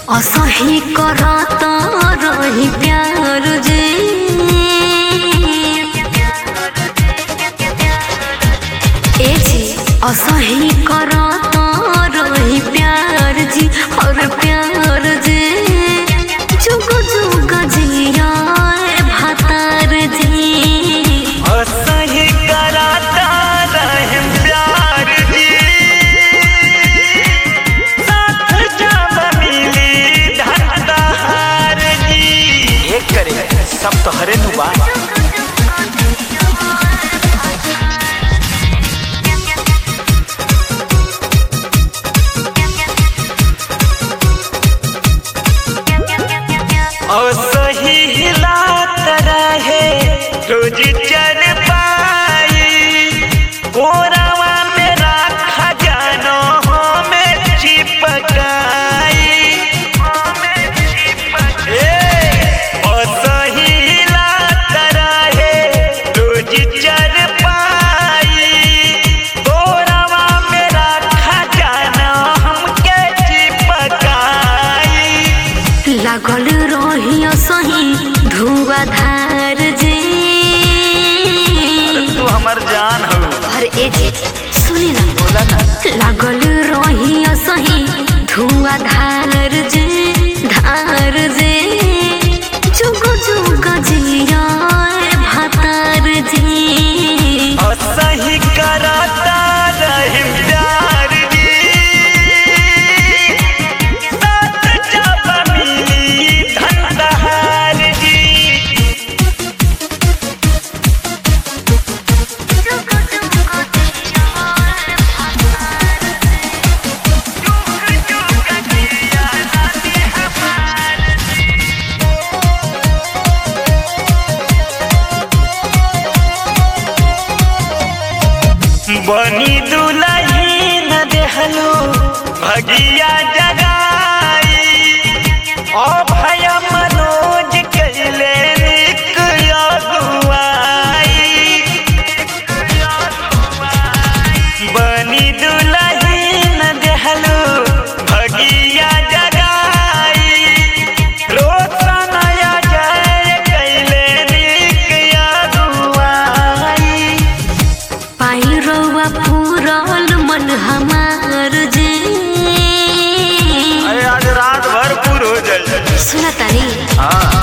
असही करत रही प्यार जे ए जी असही करत रही प्यार जी और प्यार जे जुग जुग जिया भातार जी असही कराता रहम प्यार जी साथ जब मिली धनदार जी एक करे सब तो हरे नु बा असही हिलात रहे रोज चल पाई कोरावा में राखा जानो हमें चिपकाई ए, असही हिलात रहे रोज चल पाई कोरावा में राखा जानो हमके चिपकाई लागल रही सही धुआधार जे तू हमर जान हो और ए जे सुनी ना बोला ना लागल रही सही धुआधार जे धार जे जुग जुग जिया भातार जी असही कराता रहिम प्यार जी साथ जब मिली धनदार जी बनी दुलही न देहलो भगिया जगाई ओ भय मनोज कैले निक अगुआई बनी दुलही न देहलो भगिया जगाई रोशन जय कैले निक अगुआई पाई रउआ पूरल मन हमार जे अरे आज रात भर पूर हो जाए सुना तारी हाँ